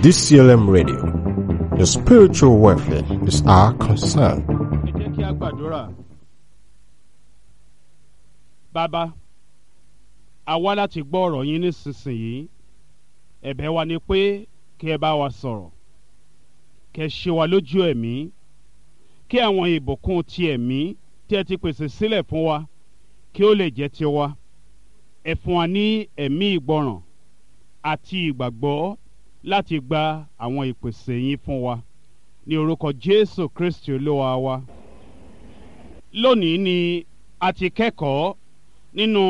DCLM Radio. Your spiritual welfare is our concern. ẹ jẹ́ kí a gbàdúrà. bàbá a wá láti gbọ́ ọ̀rọ̀ yín nísinsìnyí ẹ̀bẹ̀ wa ni pé kí ẹ bá wa sọ̀rọ̀ kí ẹ ṣe wa lójú ẹ̀mí kí àwọn ìbùkún ti ẹ̀mí tí ẹ ti pèsè sílẹ̀ fún wa kí ó lè jẹ́ tiwa ẹ fún wa ní ẹ̀mí ìgbọràn àti ìgbàgbọ́ láti gba àwọn ìpèsè yín fún wa ní orúkọ Jésù Kristi olúwa wa lónìí ni a ti kẹ́kọ̀ọ́ nínú